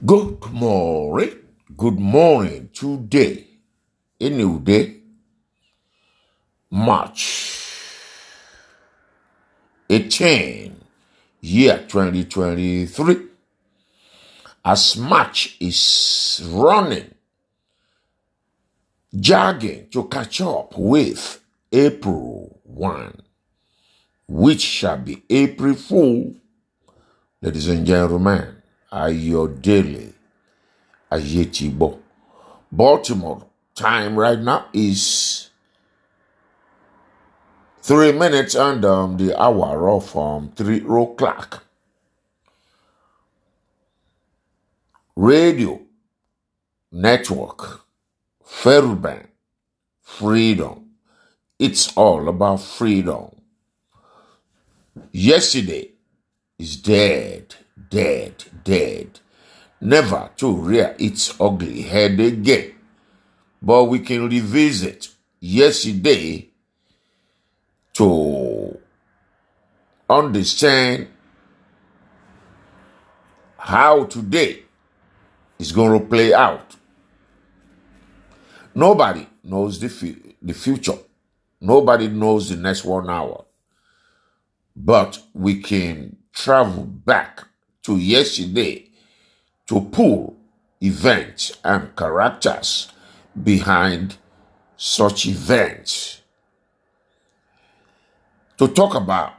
Good morning. Good morning. Today, a new day, March 18, year 2023. As March is running, jogging to catch up with April 1, which shall be April Fool. Ladies and gentlemen, Ayodele Ayetibo. Baltimore time right now is three minutes under um, the hour of um, three o'clock. Radio network, Fairbank, freedom. It's all about freedom. Yesterday is dead, dead, dead. Never to rear its ugly head again. But we can revisit yesterday to understand how today is going to play out. Nobody knows the, fu- the future. Nobody knows the next one hour. But we can travel back to yesterday to pull events and characters behind such events. To talk about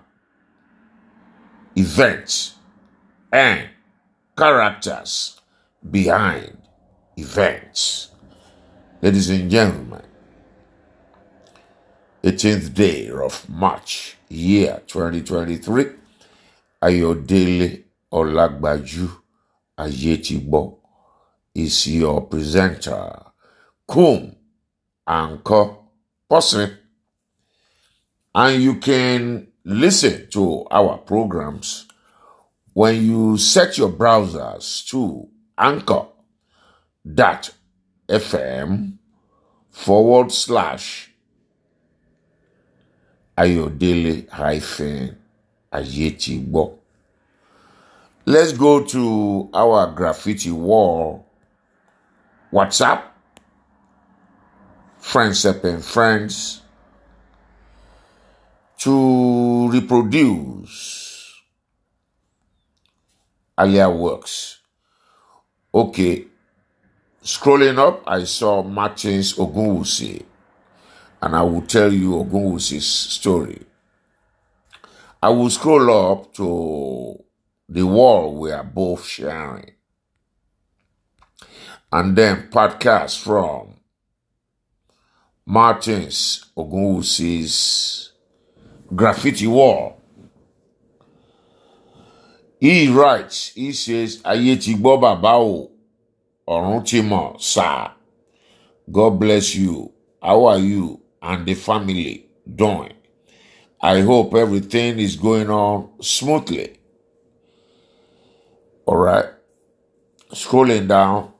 events and characters behind events. Ladies and gentlemen, 18th day of March, year 2023, Ayodele Olagbaju Ayetibo is your presenter. Kum Anchor person. And you can listen to our programs when you set your browsers to anchor.fm forward slash Ayodele hyphen Ayetibo. Let's go to our graffiti wall WhatsApp, Friends Up and Friends, to reproduce Alia works. Okay, scrolling up, I saw Martins Ogunwusi, and I will tell you Ogunwusi's story. I will scroll up to the wall we are both sharing, and then podcast from Martins Ogunwusi's graffiti wall. He writes, he says, Ayé ti gbọ́ bàbá o, ọ̀run ti mọ̀, sir. God bless you. How are you and the family doing? I hope everything is going on smoothly. All right. Scrolling down,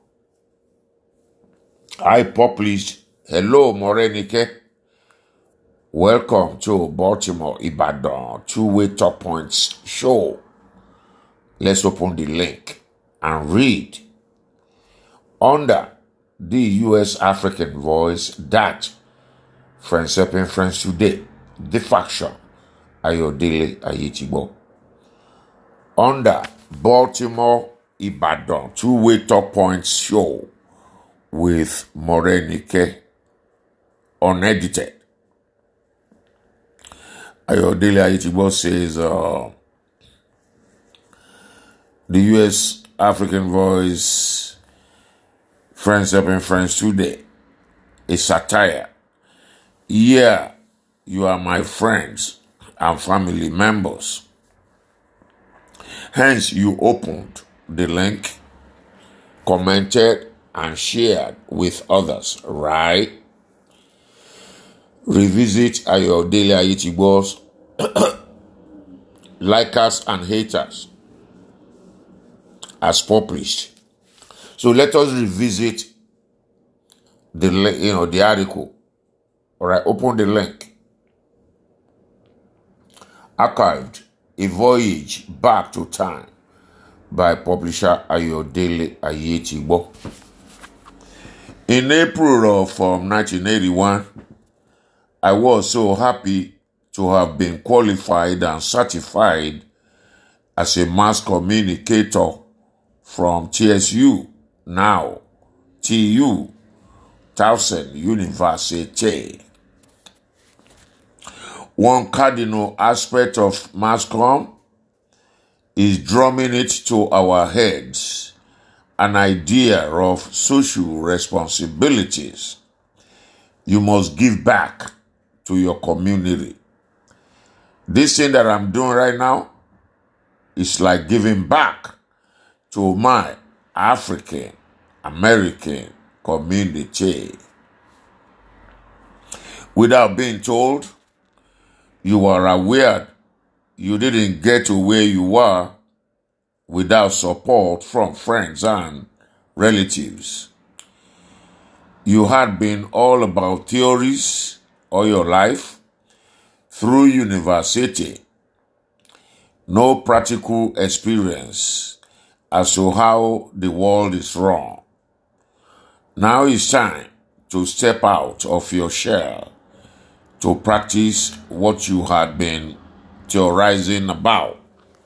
I published, Hello, Morenike. Welcome to Baltimore Ibadan two-way top points show. Let's open the link and read under the U.S. African voice that Friends Helping Friends Today, the faction, Ayodele Ayetibo. Under Baltimore Ibadan two-way top points show with Morenike unedited. Ayodele Ayetibo says, uh, the U.S. African Voice, Friends Helping Friends Today, a satire. Yeah, you are my friends and family members. Hence, you opened the link, commented, and shared with others, right? Revisit Ayodele Ayetibo's likers and haters as published. So let us revisit the li- you know the article. All right, open the link. Archived a voyage back to time by publisher Ayodele Ayetigbo. In April of um, 1981, I was so happy to have been qualified and certified as a mass communicator from TSU, now TU, Towson University. One cardinal aspect of mass com is drumming it to our heads an idea of social responsibilities. You must give back to your community. This thing that I'm doing right now is like giving back to my African American community. Without being told, you are aware you didn't get to where you are without support from friends and relatives. You had been all about theories all your life through university. No practical experience as to how the world is wrong. Now it's time to step out of your shell to practice what you had been theorizing about.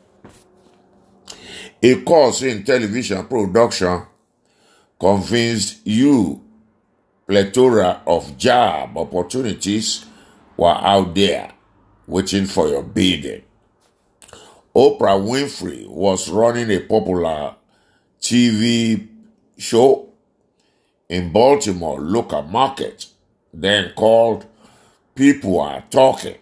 A course in television production convinced you plethora of job opportunities were out there waiting for your bidding. Oprah Winfrey was running a popular TV show in Baltimore local market, then called People Are Talking.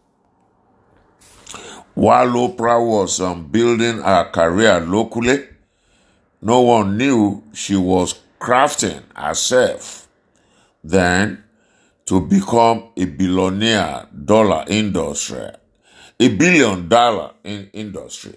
While Oprah was um, building her career locally, no one knew she was crafting herself then to become a billionaire dollar industry, a billion dollar in industry.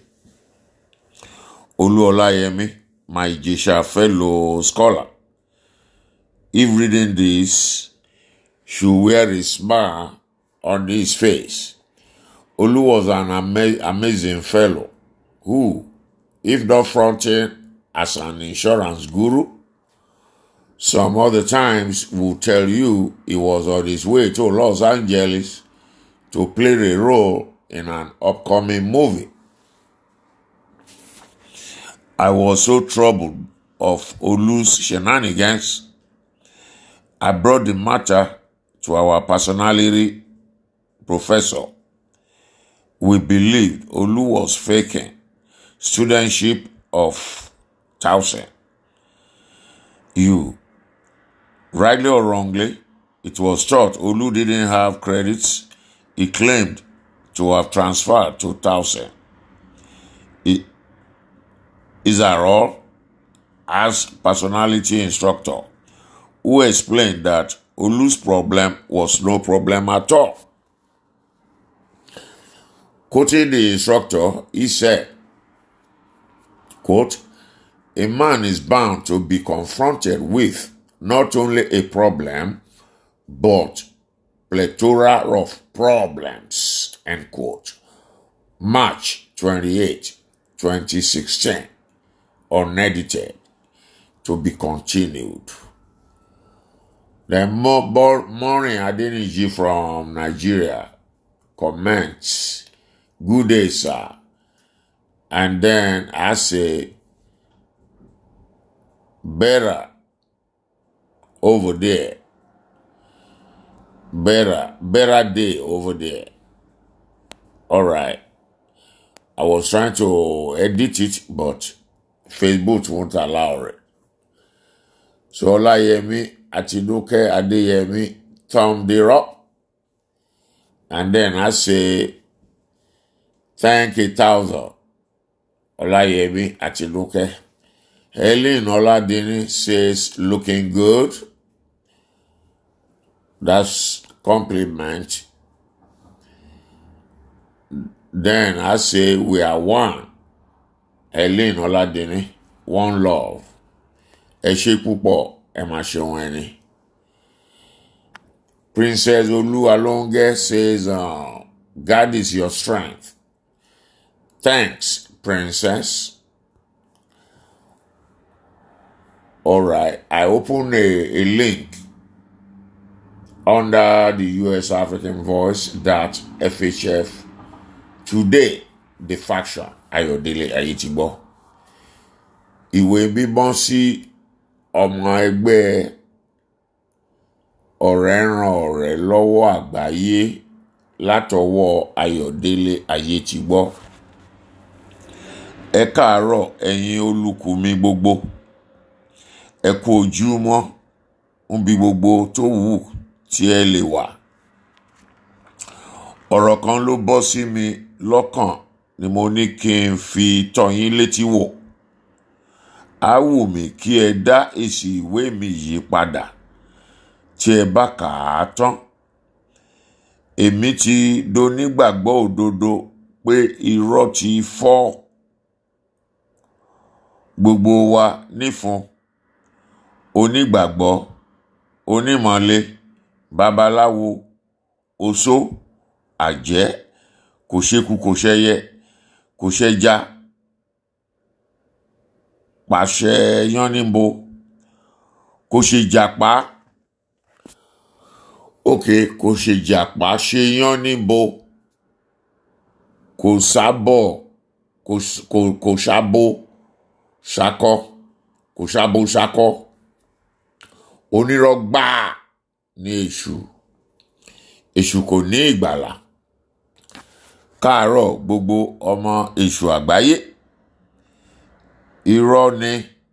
Oluolayemi, my Ijesha fellow scholar, if reading this, should wear a smile on his face. Olu was an ama- amazing fellow who, if not fronting as an insurance guru, some other times will tell you he was on his way to Los Angeles to play a role in an upcoming movie. I was so troubled of Olu's shenanigans, I brought the matter to our personality professor. We believed Olu was faking studentship of Towson. You, rightly or wrongly, it was thought Olu didn't have credits he claimed to have transferred to Towson. I- Is that all? Asked personality instructor, who explained that Olu's problem was no problem at all. Quoting the instructor, he said, quote, a man is bound to be confronted with not only a problem, but plethora of problems, end quote. March 28, 2016, unedited, to be continued. The mo- Bo- morning Adeniji from Nigeria comments, good day, sir. And then I say, better over there. Better, better day over there. All right. I was trying to edit it, but Facebook won't allow it. So Olayemi Atinuke Adeyemi thumbed it up. And then I say, thank you, thousand. Olayemi Atinuke. Helen Oladini says, looking good. That's compliment. Then I say, we are one. Helen Oladini, one love. Ẹ ṣé púpọ̀, ẹ máa ṣeun ẹni. Princess Oluwalonge says, uh, God is your strength. Thanks, princess. All right, I open a, a link under the US African Voice that FHF today the faction Ayọ̀délé Ayétígbọ́ ìwé bíbọ́n sí ọmọ ẹgbẹ́ ọ̀rẹ́ ran ọ̀rẹ́ lọ́wọ́ àgbáyé látọwọ́ Ayọ̀délé Ayétígbọ́ ẹ káàárọ̀ ẹ̀yin olùkù mi gbogbo ẹ kú ojúmọ́ níbi gbogbo tó wù tí ẹ lè wà ọ̀rọ̀ kan ló bọ́ sí mi lọ́kàn ni mo ní kí n fi tọ́ yín létí wò á wù mí kí ẹ dá èsì ìwé mi yìí padà tí ẹ bá kà á tán èmi ti donígbàgbọ́ òdodo pé irọ́ ti fọ́ gbogbo wa nífun onígbàgbọ́ onímọ̀lé babaláwo oṣó àjẹ́ kò ṣeku kò ṣẹyẹ kò ṣẹja pàṣẹ yánníbo kò ṣe jàpá òkè kò ṣe jàpá ṣe yánníbo kò sábọ̀ kò s- kò- kò ṣàbò ṣakọ kò ṣàbò ṣakọ onírọ́ gbáà ní èṣù èṣù kò ní ìgbàlà káàárọ̀ gbogbo ọmọ èṣù àgbáyé irọ́ ni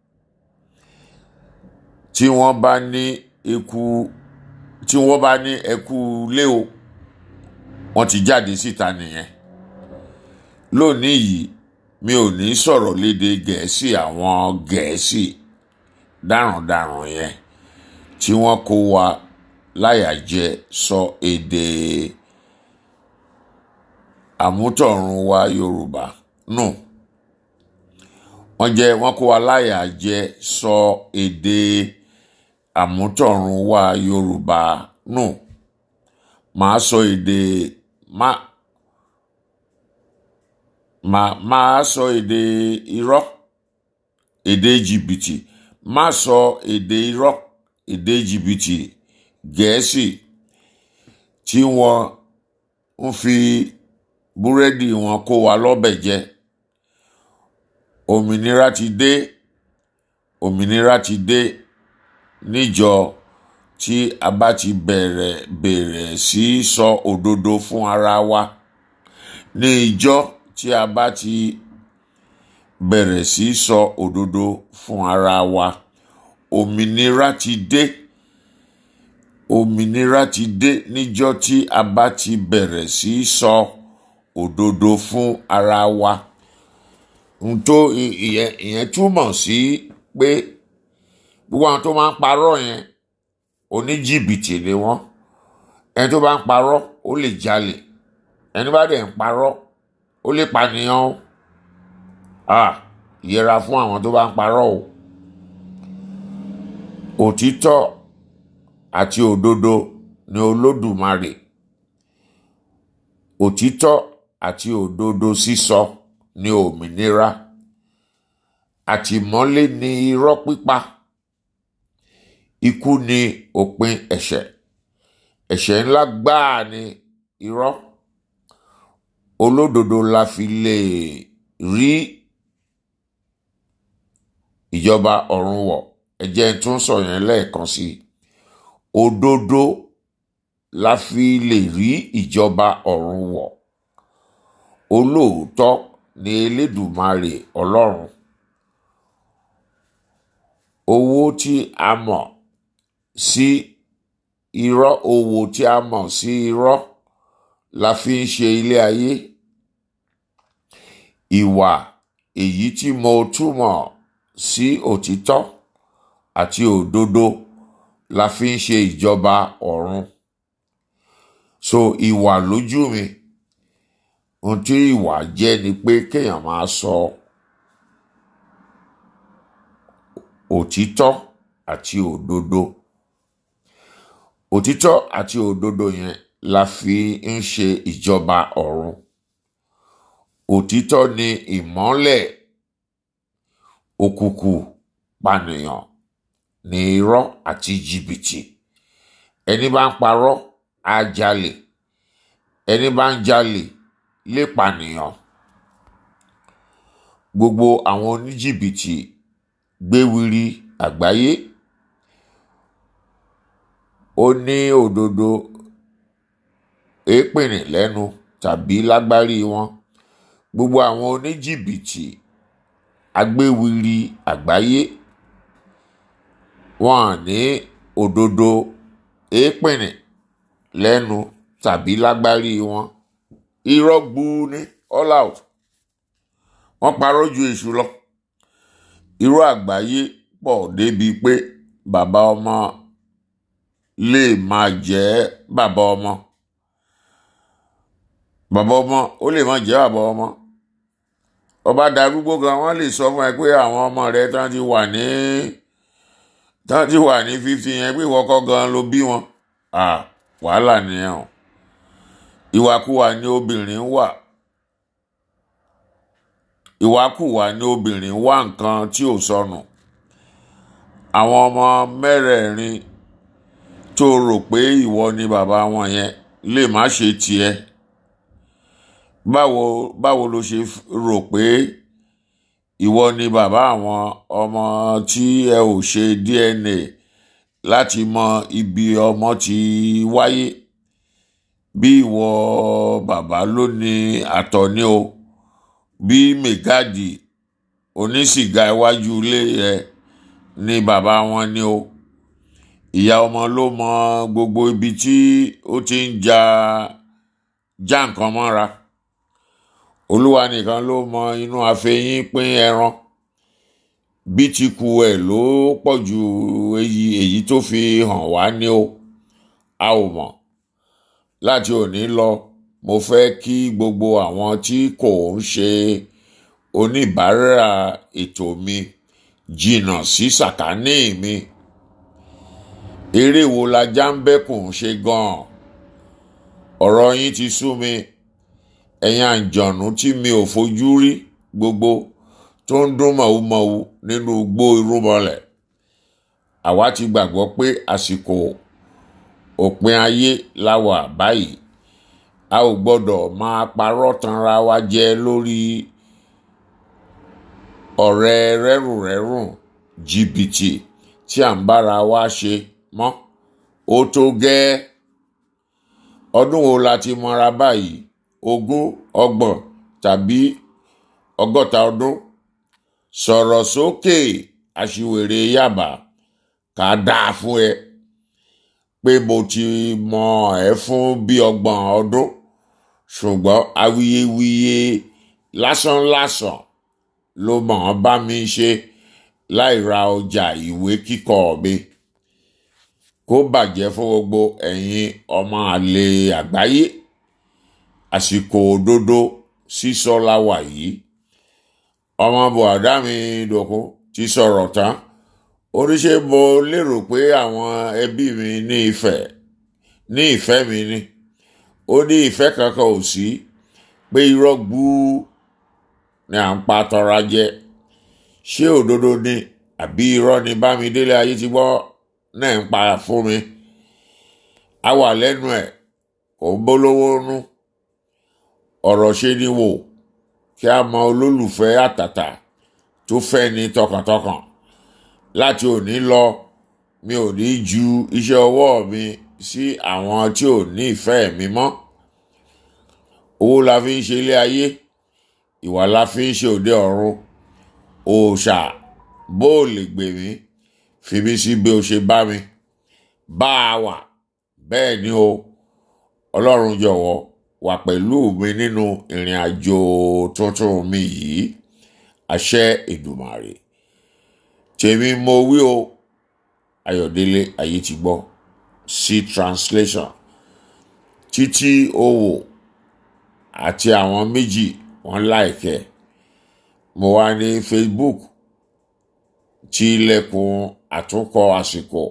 tí wọ́n bá ní eku tí wọ́n bá ní ẹkú lé o wọ́n ti jáde síta nìyẹn lónìí yìí mi ò ní sọ̀rọ̀ lédè gẹ̀ẹ́sì àwọn gẹ̀ẹ́sì dáràndáràn yẹn tí wọ́n kó wa láyà jẹ sọ èdè àmútọ̀run wa Yorùbá nù wọ́n jẹ́ wọ́n kó wa láyà jẹ sọ èdè àmútọ̀run wa Yorùbá nù màá sọ èdè má màá máa sọ èdè irọ́ èdè jìbìtì má sọ èdè irọ́ èdè jìbìtì gẹ̀ẹ́sì tí wọ́n ń fi búrẹ́dì wọn kó wa lọ́bẹ̀ jẹ òmìnira ti dé òmìnira ti dé níjọ tí a bá ti bẹ̀rẹ̀ bẹ̀rẹ̀ sí í sọ òdodo fún ara wa ní ìjọ tí a bá ti bẹ̀rẹ̀ sí í sọ òdodo fún ara wa òmìnira ti dé òmìnira ti dé níjọ́ tí a bá ti bẹ̀rẹ̀ sí í sọ òdodo fún ara wa n tó i- ìyẹn ìyẹn túmọ̀ sí pé gbogbo àwọn tó máa ń parọ́ yẹn oníjìbìtì ni wọ́n ẹni tó bá ń parọ́ ó lè jalè ẹni bá dẹ̀ ń parọ́ ó lè pànìyàn o ah yẹra fún àwọn tó bá ń parọ́ o òtítọ́ àti òdodo ni olódùmarè òtítọ́ àti òdodo sísọ ni òmìnira àtìmọ́lé ni irọ́ pípa ikú ni òpin ẹ̀ṣẹ̀ ẹ̀ṣẹ̀ ńlá gbáà ni irọ́ olódodo la fi lè rí ìjọba ọ̀run wọ̀ ẹ jẹ́ n tún sọ yẹn lẹ́ẹ̀kan sí i òdodo la fi lè rí ìjọba ọ̀run wọ̀ olóòótọ́ ni elédùmarè ọlọ́run owó tí a mọ̀ sí irọ́ owó tí a mọ̀ sí irọ́ la fi ń ṣe ilé ayé ìwà èyí tí mo túmọ̀ sí òtítọ́ àti òdodo la fi ń ṣe ìjọba ọ̀run so ìwà lójú mi ohun tí ìwà jẹ́ ni pé kéèyàn máa sọ òtítọ́ àti òdodo òtítọ́ àti òdodo yẹn la fi ń ṣe ìjọba ọ̀run òtítọ́ ni ìmọ́lẹ̀ òkùnkùn pànìyàn ní irọ́ àti jìbìtì ẹni bá ń parọ́ á jalè ẹni bá ń jalè lè pànìyàn gbogbo àwọn oníjìbìtì gbéwiri àgbáyé ó ní òdodo èépìnì lẹ́nu tàbí lágbárí wọn gbogbo àwọn oníjìbìtì agbéwiri àgbáyé wọn ní òdodo èépìnì lẹ́nu tàbí lágbárí wọn irọ́ gbuu ní all out wọ́n parọ́ ju èṣù lọ irọ́ àgbáyé pọ̀ débi pé bàbá ọmọ lè máa jẹ́ bàbá ọmọ bàbá ọmọ ó lè máa jẹ́ bàbá ọmọ ọba darúgbó gan wọ́n lè sọ fún ẹ pé àwọn ọmọ rẹ tán ti wà ní tán ti wà ní fifty yẹn pé ìwọ́kọ́ gan ló bí wọn ah wàhálà nìyẹn o ìwàkuwà ni obìnrin wà ìwàkuwà ni obìnrin wá nǹkan tí ò sọnù àwọn ọmọ mẹ́rẹ̀ẹ̀rin tó rò pé ìwọ ni bàbá wọn yẹn lè má ṣe tiẹ̀ báwo báwo ló ṣe rò pé ìwọ ni bàbá àwọn ọmọ tí ẹ ò ṣe DNA láti mọ ibi ọmọ ti wáyé bí ìwọ bàbá ló ní àtọ̀ ni o bí mẹgáàdì onísìgá iwájú ilé ẹ ní bàbá wọn ni o ìyá ọmọ ló mọ gbogbo ibi tí ó ti ń ja já nǹkan mọ́ra olúwa nìkan ló mọ inú àfẹyín pín ẹran bí ti ku ẹ̀ ló pọ̀ ju èyí èyí tó fi hàn wá ní o a ò mọ̀ láti òní lọ mo fẹ́ kí gbogbo àwọn tí kò ń ṣe oníbàárà ètò mi jìnnà sí sàkání mi eré wo la jáǹbẹ́kùn ṣe gan-an ọ̀rọ̀ yín ti sú mi ẹ̀yin àǹjọ̀nú tí mi ò fojú rí gbogbo tó ń dún mọ̀wúmọ̀wú nínú igbó irúnmọlẹ̀ àwa ti gbàgbọ́ pé àsìkò òpin ayé la wà báyìí a ò gbọ́dọ̀ máa parọ́ tanra wa jẹ lórí ọ̀rẹ́ rẹ́rùnrẹ́rùn jìbìtì tí à ń bára wa ṣe mọ́ ó tó gẹ́ẹ́ ọdún wo la ti mọra báyìí ogún ọgbọ̀n tàbí ọgọ́ta ọdún sọ̀rọ̀ sókè aṣiwèrè yàbá ká dáa fún ẹ pé mo ti mọ ẹ fún bí ọgbọ̀n ọdún ṣùgbọ́n awuyewuye lásánlásán ló mọ̀ ọ́n bá mi ṣe láì ra ọjà ìwé kíkọ mi kó bàjẹ́ fún gbogbo ẹ̀yin ọmọ àlè àgbáyé àsìkò òdodo sísọ la wà yìí ọmọ bùhádà mi dòkun ti sọ̀rọ̀ tán oníṣẹ́ mo lérò pé àwọn ẹbí mi ní ìfẹ́ ní ìfẹ́ mi ni ó ní ìfẹ́ kankan ò sí pé irọ́ gbúú ni à ń pa tọra jẹ ṣé òdodo ni àbí irọ́ ni bámidélé ayé ti gbọ́ náà ń pa fún mi a wà lẹ́nu ẹ̀ kò ń bólówó nú ọ̀rọ̀ ṣe ni wò kí a mọ olólùfẹ́ àtàtà tó fẹ́ ni tọkàntọkàn láti òní lọ mi ò ní ju iṣẹ́ ọwọ́ mi sí àwọn tí ò ní ìfẹ́ mi mọ́ owó la fi ń ṣe ilé ayé ìwà la fi ń ṣe òde ọ̀run òòṣà bó o lè gbè mí fi mí sí bí o ṣe bá mi bá a wà bẹ́ẹ̀ ni o ọlọ́run jọ̀wọ́ wà pẹ̀lú mi nínú ìrìn àjò tuntun mi yìí àṣẹ Èdùmàrè tèmi mo wí o Ayọ̀délé ayé ti gbọ́ sí translation títí owó àti àwọn méjì wọ́n láìkẹ́ mo wà ní Facebook tí ilẹ̀kùn àtúnkọ àsìkò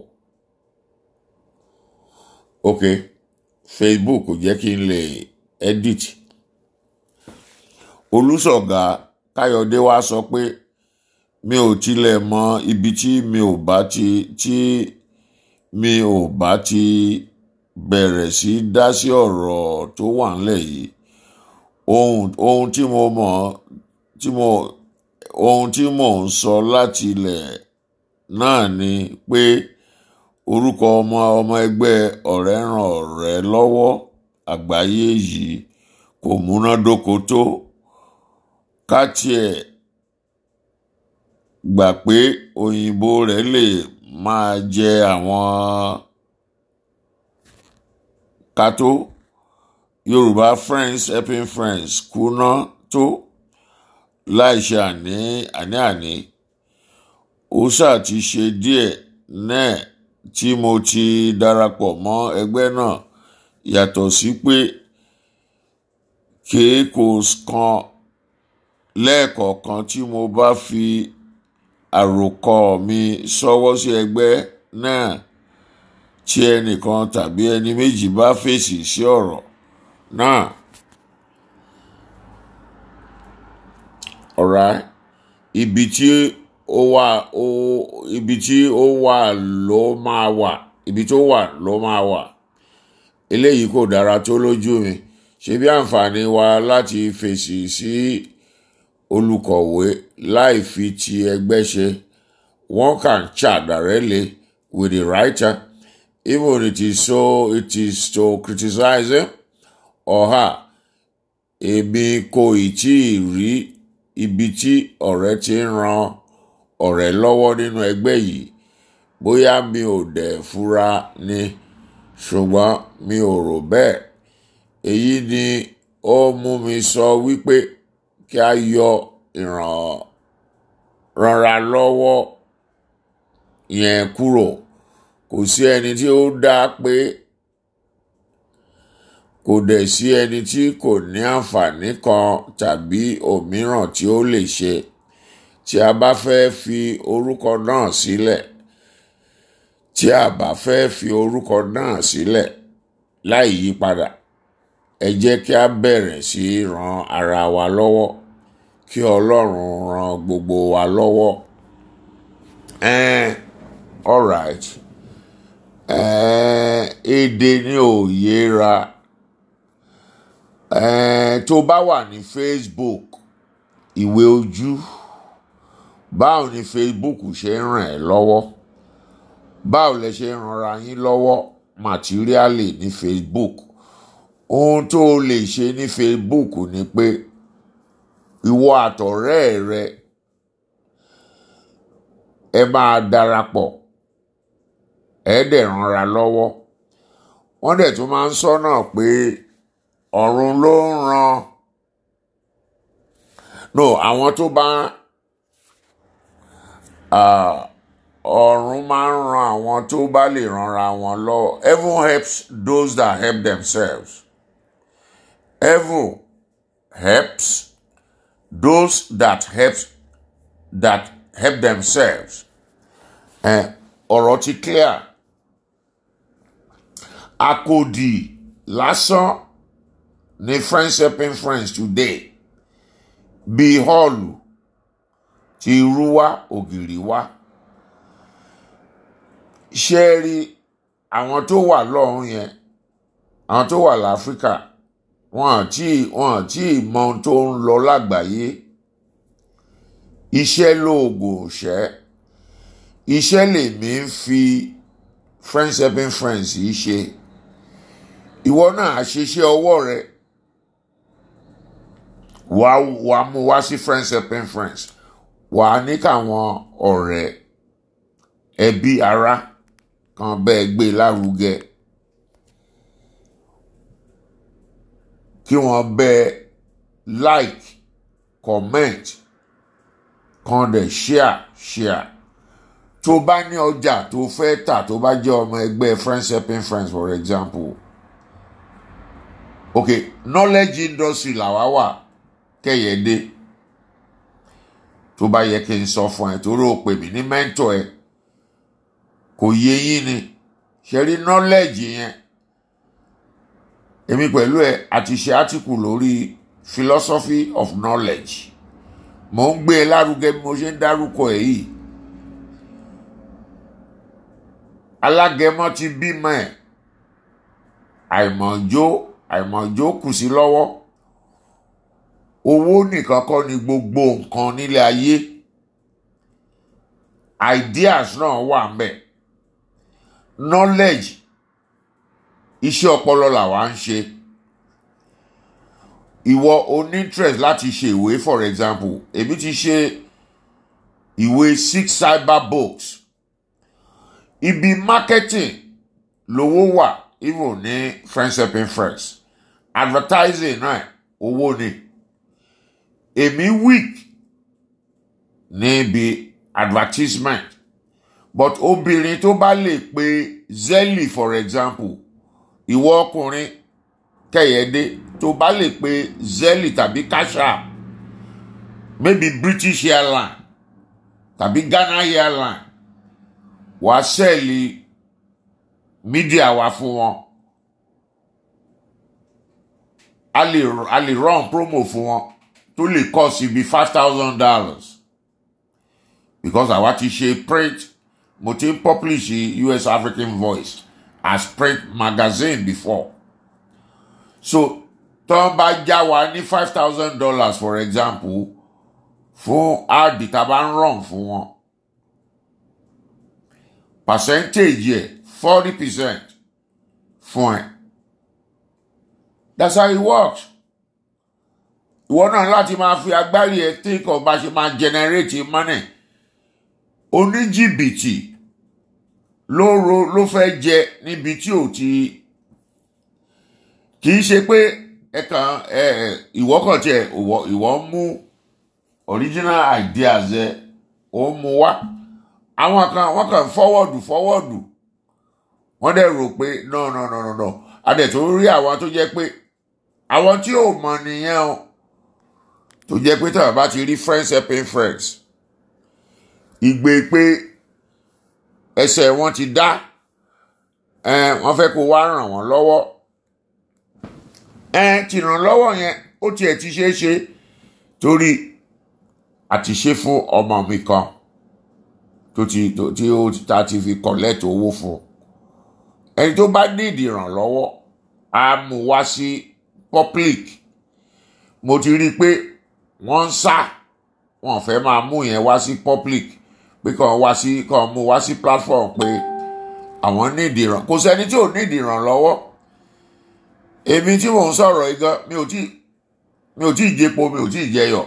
ok Facebook kò jẹ́ kí n lè edit olùsọ̀gá káyọ̀dé wa sọ pé mi ò tilẹ̀ mọ ibi tí mi ò bá ti tí mi ò bá ti bẹ̀rẹ̀ sí dá sí ọ̀rọ̀ tó wà ńlẹ̀ yìí ohun ohun tí mo mọ̀ tí mo ohun tí mò ń sọ láti ilẹ̀ náà ni pé orúkọ ọmọ ọmọ ẹgbẹ́ ọ̀rẹ́ ràn ọ̀rẹ́ lọ́wọ́ àgbáyé yìí kò múnádóko tó ká tiẹ̀ gbà pé òyìnbó rẹ̀ lè máa jẹ àwọn kátó yorùbá friends helping friends kùnà tó láìṣe àní àní àní ó ṣáà ti ṣe díẹ̀ náà tí mo ti darapọ̀ mọ́ ẹgbẹ́ náà yàtọ̀ sí pé kéèkó kan lẹ́ẹ̀kọ̀ọ̀kan tí mo bá fi àròkọ mi ṣọwọ́ sí ẹgbẹ́ náà tí ẹnìkan tàbí ẹni méjì bá fèsì sí ọ̀rọ̀ náà alright ibi tí ó wà ó ibi tí ó wà ló máa wà ibi tó wà ló máa wà eléyìí kò dára tó lójú mi ṣe bí àǹfààní wa láti fèsì sí olùkọ̀wé láì fi ti ẹgbẹ́ ṣe one can chat directly with the writer even it is so it is to criticize him or her èmi kò ì tí ì rí ibi tí ọ̀rẹ́ ti ń ran ọ̀rẹ́ lọ́wọ́ nínú ẹgbẹ́ yìí bóyá mi ò dẹ̀ fura ni ṣùgbọ́n mi ò rò bẹ́ẹ̀ èyí ni ó mú mi sọ wípé kí a yọ ìrànra lọ́wọ́ yẹn kúrò kò sí ẹni tí ó dá pé kò dẹ̀ sí ẹni tí kò ní àǹfààní kan tàbí òmíràn tí ó lè ṣe tí a bá fẹ́ fi orúkọ náà sílẹ̀ tí a bá fẹ́ fi orúkọ náà sílẹ̀ láì yí padà ẹ jẹ́ kí a bẹ̀rẹ̀ sí í ran ara wa lọ́wọ́ kí Ọlọ́run ran gbogbo wa lọ́wọ́. Eh, all right. Eh, èdè ni ò yéra. Eh, tó bá wà ní Facebook ìwé ojú báwo ni Facebook ṣe ń ràn ẹ́ lọ́wọ́ báwo lẹ ṣe ń ranra yín lọ́wọ́ materially ní Facebook ohun tó o lè ṣe ní Facebook ni pé ìwọ àtọ̀rẹ́ rẹ ẹ máa darapọ̀ ẹ dẹ̀ ranra lọ́wọ́ wọ́n dẹ̀ tún máa ń sọ́nà pé ọ̀run ló ń ran no àwọn tó bá ọ̀run máa ń ran àwọn tó bá lè ranra wọn lọ́wọ́ heaven helps those that help themselves heaven helps those that help that help themselves ọ̀rọ̀ ti clear àkòdì lásán ní friends helping friends today bíi họ́ọ̀lù ti irú wá ògiri wá ṣé rí àwọn tó wà lọ́hùn yẹn àwọn tó wà láfíríkà wọn àti wọn àti mọ ohun tó ń lọ lágbàáyé iṣẹ́ lóògùn òṣẹ́ iṣẹ́ lèmi ń fi friends helping friends yìí ṣe ìwọ náà àṣeṣe ọwọ́ rẹ wàá wàá mú wá sí friends helping friends wàá ní káwọn ọ̀rẹ́ ẹbí ará kan bẹ́ẹ̀ gbé lárugẹ kí wọ́n bẹ́ẹ̀ like comment kan dẹ̀ share share tó bá ní ọjà tó fẹ́ tà tó bá jẹ́ ọmọ ẹgbẹ́ friends helping friends for example okay knowledge industry làwa wà kẹ́yẹ̀dé tó bá yẹ kí n sọ fún ẹ torí o pè mí ní mẹ́ńtọ̀ ẹ kò yé yín ni ṣe rí knowledge yẹn èmi pẹ̀lú ẹ àti ṣe article lórí philosophy of knowledge mò ń gbé e lárugẹ bí mo ṣe ń dárúkọ ẹ̀ yìí alágẹmọ ti bímọ ẹ̀ àìmọ̀jó àìmọ̀jó kù sí lọ́wọ́ owó nìkan kọ́ ni gbogbo nǹkan nílé ayé ideas náà wà ń bẹ̀ knowledge iṣẹ́ ọpọlọ làwa ń ṣe ìwọ o ní interest láti ṣe ìwé for example èmi ti ṣe ìwé six cyber books ibi marketing lówó wà even ní friends helping friends advertising náà owó ni èmi weak níbi advertisement but obìnrin tó bá lè pe zeli for example ìwọ ọkùnrin kẹyẹdé tó bá lè pe zeli tàbí kasha maybe british airline tàbí ghana airline wàá sẹ́ẹ̀lì mídíà wa fún wọn a lè a lè run promo fún wọn tó lè cost ibi five thousand dollars because àwa ti ṣe print mo ti ń publish US African Voice as print magazine before so tó ń bá já wa ní five thousand dollars for example fún áàdì tá a bá ń run fún wọn percentage yẹ forty percent fún ẹ that's how it works ìwọ náà láti máa fi agbárí ẹ think of bá ṣe máa generate money oníjìbìtì ló ro ló fẹ́ jẹ níbi tí ò ti kì í ṣe pé ẹ kàn ẹ ìwọ kàn tiẹ̀ ìwọ ìwọ ń mú original ideas ẹ ó ń mú wá àwọn kan wọ́n kàn fọwọ́dù fọwọ́dù wọ́n dẹ̀ rò pé no no no no no adẹ̀ tó rí àwọn tó jẹ́ pé àwọn tí ò mọ̀ nìyẹn o tó jẹ́ pé tàbí bá ti rí friends helping friends ìgbé pé ẹsẹ̀ wọn ti dá ẹ wọ́n fẹ́ kó wá ràn wọ́n lọ́wọ́ ẹ ti ràn lọ́wọ́ yẹn ó tiẹ̀ ti ṣeé ṣe torí àti ṣe fún ọmọ mi kan tó ti tó tí ó ta ti fi collect owó fún ẹni tó bá ní ìdìrànlọ́wọ́ á mú wá sí public mo ti rí i pé wọ́n ń sá wọn fẹ́ máa mú yẹn wá sí public pé kàn wá sí kàn mú wá sí platform pé àwọn ní ìdìràn kò sẹ́ni tí ò ní ìdìrànlọ́wọ́ èmi tí mò ń sọ̀rọ̀ yìí gan mi ò tí mi ò tí ì jẹpo mi ò tí ì jẹyọ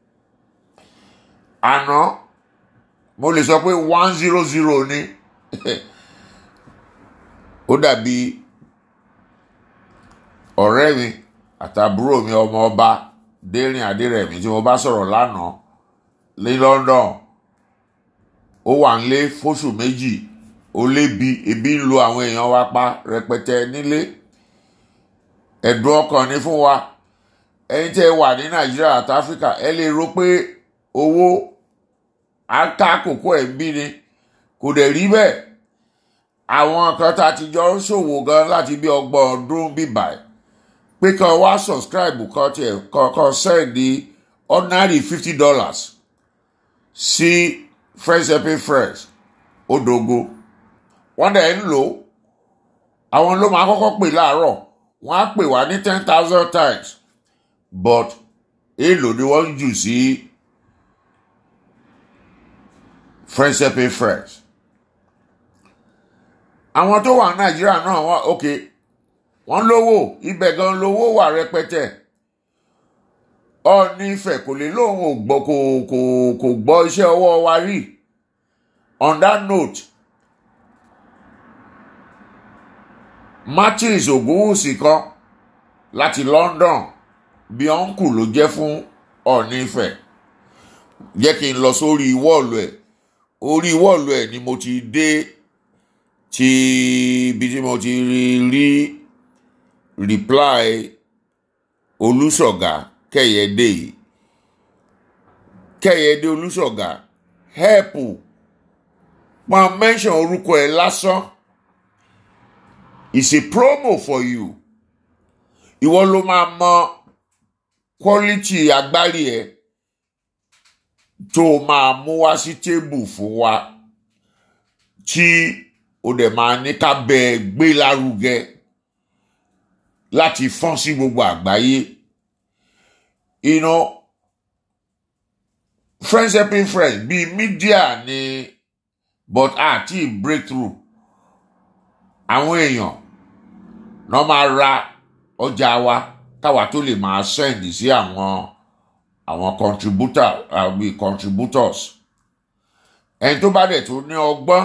àná mo lè sọ pé one zero zero ni ó dàbí ọ̀rẹ́ mi àtàbúrò mi ọmọ ọba dérìn adérẹ̀mí tí mo bá sọ̀rọ̀ lánàá ní London ó wà nílé fóṣù méjì ó lébi ebi ń lo àwọn èèyàn wa pa rẹpẹtẹ nílé ẹ̀dùn ọkàn ní fún wa ẹ̀yin tẹ́ wà ní Nàìjíríà àti Áfíríkà ẹ lè rò pé owó aka kòkó ẹ̀ ń bí ni kò dẹ̀ rí bẹ́ẹ̀ àwọn kan tá a ti jọ ń ṣòwò gan láti bí ọgbọ̀n ọdún bíbà ẹ̀ pé kan wá subscribe kan tiẹ̀ kan sẹ́ẹ̀dì ordinary fifty dollars sí friends helping friends odogo wọ́n dẹ̀ ń lò àwọn ló máa kọ́kọ́ pè láàárọ̀ wọ́n á pè wá ní ten thousand times but èèlò ni wọ́n ń jù sí. Si, friends helping friends. àwọn tó wà nàìjíríà náà wọ́n ok wọ́n lówó ibẹ̀ gan lówó wà rẹpẹtẹ Ọọ̀ni Ifẹ̀ kò lè lóun ò gbọ́ kò kò kò gbọ́ iṣẹ́ ọwọ́ wa rí on that note Martins Ògúnwùsì kan láti London bí ọ̀nkù ló jẹ́ fún Ọọ̀ni Ifẹ̀ jẹ́ kí n lọ sórí wọ́ọ̀lù ẹ̀ orí wọ́ọ̀lù ẹ̀ ni mo ti dé ti ibi tí mo ti rí rí reply olùṣọ̀gà kẹ̀yẹ́dé yìí kẹ̀yẹ́dé olùṣọ̀gà help máa mention orúkọ ẹ̀ lásán it's a promo for you ìwọ ló máa mọ quality agbárí ẹ̀ tó máa mú wá sí tébù fún wa tí o dẹ̀ máa ní ká bẹ ẹ gbé lárugẹ láti fọ́n sí gbogbo àgbáyé you know friends helping friends bíi mídíà ni but àti breakthrough àwọn èèyàn náà máa ra ọjà wa káwa tó lè máa send sí àwọn àwọn contributor àbí contributors ẹni tó bá dẹ̀ tó ní ọgbọ́n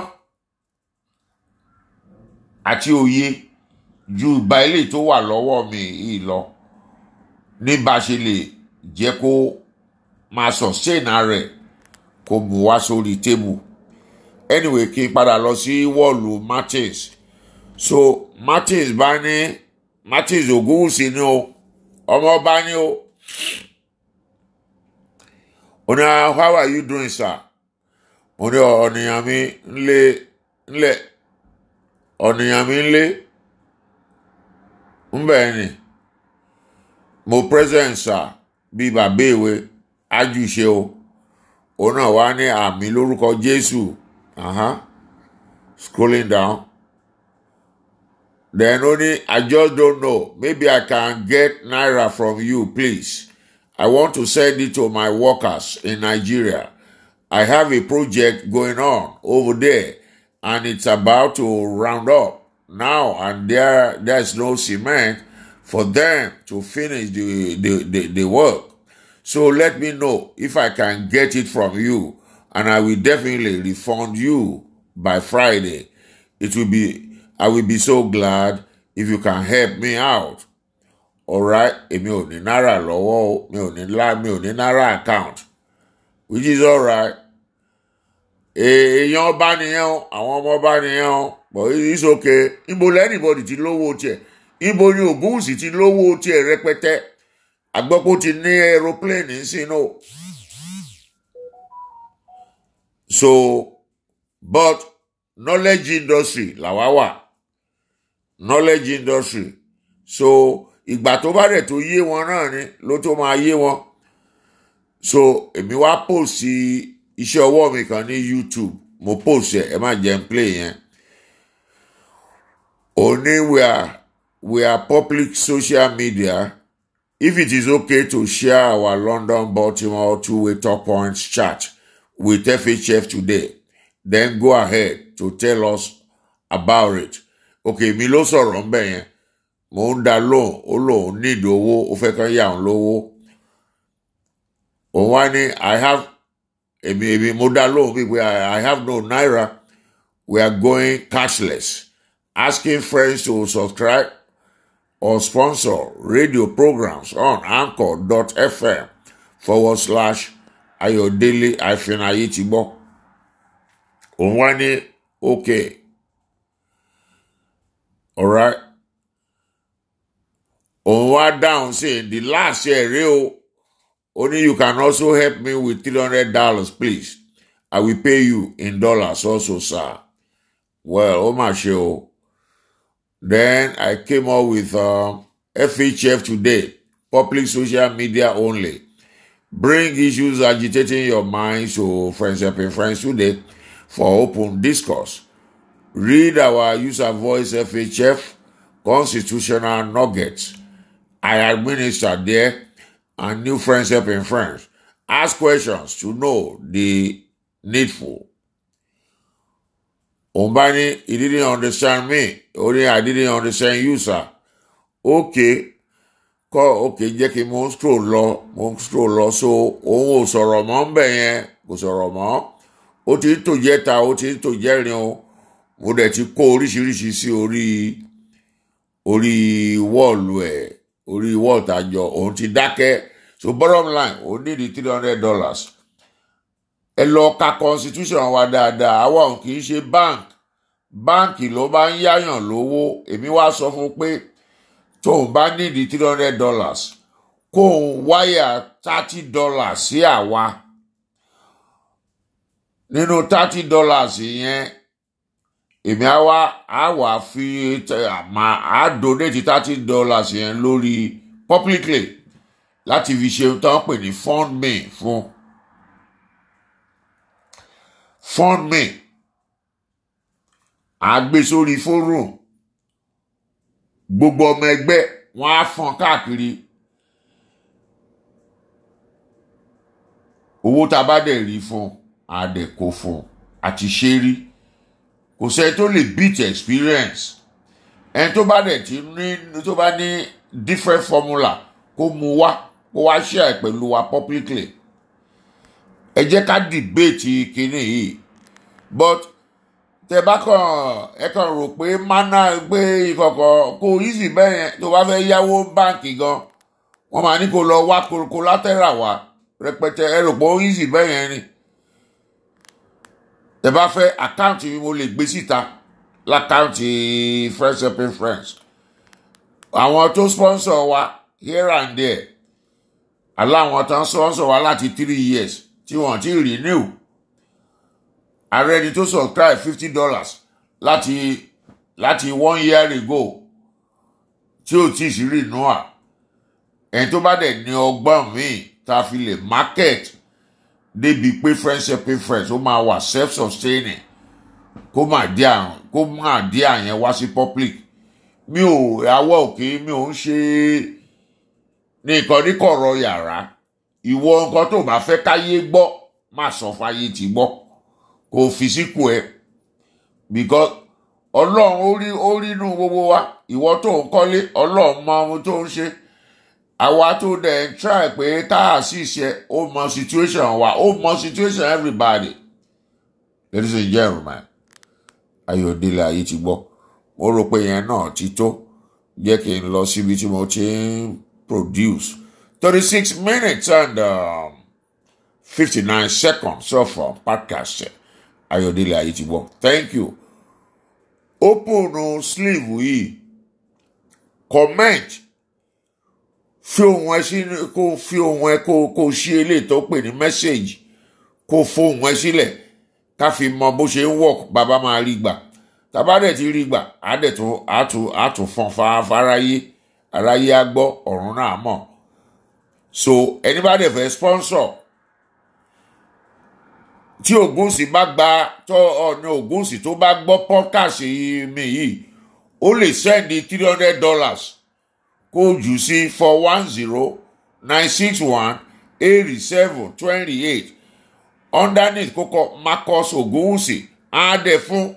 àti òye ju ìgbà ilé tó wà lọ́wọ́ mi yìí lọ ní bá a ṣe lè jẹ́ kó máa sustain rẹ̀ kó mú wá sórí tébù anyway kí n padà lọ sí wọ́ọ̀lù Martins so Martins bá ní Martins Ògúnwùsì ni o ọmọ ọba ni o ó ní how are you doing sir mo ní ọ̀nìyàn mi ńlẹ̀ ńlẹ̀ ọ̀nìyàn mi ńlẹ̀ ńbẹ̀ ni mo present sir bíi bàbá ìwé ájúṣe o òun náà wá ní àmì lórúkọ Jésù uh-huh. scrolling down then only I just don't know maybe I can get naira from you please I want to send it to my workers in Nigeria I have a project going on over there and it's about to round up now and there there's no cement for them to finish the, the, the, the work. So let me know if I can get it from you and I will definitely refund you by Friday. It will be I will be so glad if you can help me out. Alright, èmi ò ní náírà lọ́wọ́ o, mi ò ní lá mi ò ní náírà account which is alright. Èèyàn ọba nìyẹn o, àwọn ọmọ ọba nìyẹn o, but it's okay. Ibo lẹ́nìbọ̀dì ti lówó tiẹ̀, ibo ni Ògúnwùsì ti lówó tiẹ̀ rẹpẹtẹ. Àgbọ̀pọ̀ ti ní aeroplane sínú. So, but knowledge industry làwa wà. Knowledge industry. So, ìgbà tó bá dẹ̀ tó yé wọn náà ni ló tó máa yé wọn. So, èmi wá post sí iṣẹ́ ọwọ́ mi kan ní YouTube. Mo post ẹ̀, ẹ má jẹ́ n play yẹn. Òní we are we are public social media. If it is okay to share our London Baltimore two-way top points chart with FHF today, then go ahead to tell us about it. Okay, mi ló sọ̀rọ̀ ń bẹ̀ yẹn. Mo ń da lóhùn, ó lóun need owó, ó fẹ́ kán yà òun lówó. Òun wá ní I have èmi èmi mo dá lóhùn bíi pé I I have no naira. We are going cashless. Asking friends to subscribe or sponsor radio programs on anchor.fm forward slash ayọ̀délé hyphen ayétìgbọ́. Òun wá ní okay. Alright. Òun wá dáhùn sí the last year rí o. Only you can also help me with three hundred dollars please. I will pay you in dollars also sir. Well, ó mà ṣe o. Then I came up with um, FHF today, public social media only. Bring issues agitating your mind to Friends Helping Friends today for open discourse. Read our user voice FHF constitutional nuggets. I administer there and new Friends Helping Friends. Ask questions to know the needful. Umbani, he didn't understand me. Only I didn't understand you, sir. Okay. Kọ́ okay jẹ́ kí mo ń scroll lọ mo ń scroll lọ so òun ò sọ̀rọ̀ mọ́ ń bẹ̀ yẹn kò sọ̀rọ̀ mọ́. Ó ti ń tò jẹ́ta ó ti ń tò jẹ́rin o. Mo dẹ̀ ti kó oríṣiríṣi sí orí orí wọ́ọ̀lù ẹ̀ orí wọ́ọ̀lù tàjọ òun ti dákẹ́. So bottom line ó ní di three hundred dollars ẹ lọ ka constitution wa dáadáa àwa ò kì í ṣe bank báǹkì ló bá ń yáyàn lówó èmi wá sọ fún pé tóun bá nídìí three hundred dollars kóun wáyà thirty dollars sí àwa nínú thirty dollars yẹn èmi á wá á wà fi àmà á donate thirty dollars yẹn lórí publicly láti fi ṣe tán pè ní fund me fún fund me àgbé sórí fórum gbogbo ọmọ ẹgbẹ́ wọn á fọ́n káàkiri owó tá a bá dẹ̀ rí fún àdẹ̀kò fún àti ṣe rí kò sẹ́ni tó lè beat experience ẹni tó bá dẹ̀ ti ní tó bá ní different formula kó mu wá kó wá share pẹ̀lú wa publicly ẹ jẹ́ ká debate kinní yìí but tẹ bá kàn ẹ kàn rò pé mana gbé ìkọ̀kọ̀ kó easy bẹ́ẹ̀ yẹn tó bá fẹ́ yáwó báǹkì gan wọ́n máa ní kó lọ wá collateral wá rẹpẹtẹ ẹ rò pé ó easy bẹ́ẹ̀ yẹn ni tẹ bá fẹ́ àkáǹtì mi mo lè gbé síta lákáǹtì friends helping friends àwọn tó sponsor wa here and there aláwọn tó ń sponsor wa láti three years tí wọ́n ti renew ààrẹ ni tó subscribe fifty dollars láti láti one year ago tí ò tí ì sí renewal ẹni tó bá dẹ̀ ní ọgbọ́n míì tá a fi lè market débi pé friends helping friends ó máa wà self sustaining kó má dé àrùn kó má dé àyẹn wá sí public mi ò àwọ̀ òkè mi ò ń ṣe ní nǹkan níkọ̀rọ̀ yàrá ìwọ nǹkan tó bá fẹ́ káyé gbọ́ má sọ fáyé ti gbọ́ kò fi síkù ẹ because ọlọ́run ó rí ó rí inú gbogbo wa ìwọ tó ń kọ́lé ọlọ́run mọ ohun tó ń ṣe àwa tó dẹ̀ ń try pé ká àṣìṣe ó mọ situation wa ó mọ situation everybody ladies and gentlemen ayọ̀délé ayé ti gbọ́ mo rò pé yẹn náà ti tó jẹ́ kí n lọ síbi tí mo ti ń produce thirty six minutes and um, fifty nine seconds of uh, podcast ayọ̀délé ayé ti gbọ́ thank you open sleeve yìí comment fi ohun ẹ sí kó fi ohun ẹ kó kó ṣí eléyìí tó pè ní message kó fohùn ẹ sílẹ̀ ká fi mọ bó ṣe ń work bàbá máa rí gbà tàbá dẹ̀ ti rí gbà á dẹ̀ tún á tún á tún fọn fáráyé aráyé á gbọ́ ọ̀run náà mọ̀ so ẹni bá dẹ̀ fẹ́ sponsor tí Ògúnṣì bá gba tó ọ̀nà Ògúnṣì tó bá gbọ́ podcast mi yìí ó lè sẹ́ndì three hundred dollars kó jù sí four one zero nine six one eight seven twenty eight underneath kókó Marcus Ògúnṣì á dẹ̀ fún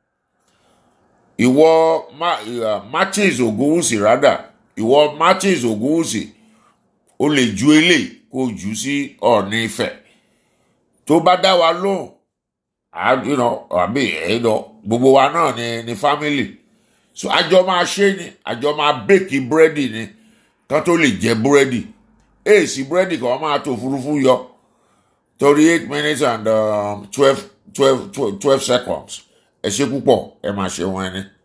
ìwọ Martins Ògúnṣì rádà ìwọ Martins Ògúnṣì ó lè ju eléyìí kó jù sí Ọ̀ọ̀ni Ifẹ̀ tó bá dá wa lóhùn àbí ẹ̀dọ̀ gbogbo wa náà ni ni family so àjọ máa ṣe ni àjọ máa bẹ́ẹ̀kì búrẹ́dì ni kán tó lè jẹ búrẹ́dì èsì búrẹ́dì kan máa tó furuufú yọ torí eight minutes and um, twelve twelve twelve seconds ẹ ṣe púpọ̀ ẹ máa ṣe wọn ẹni.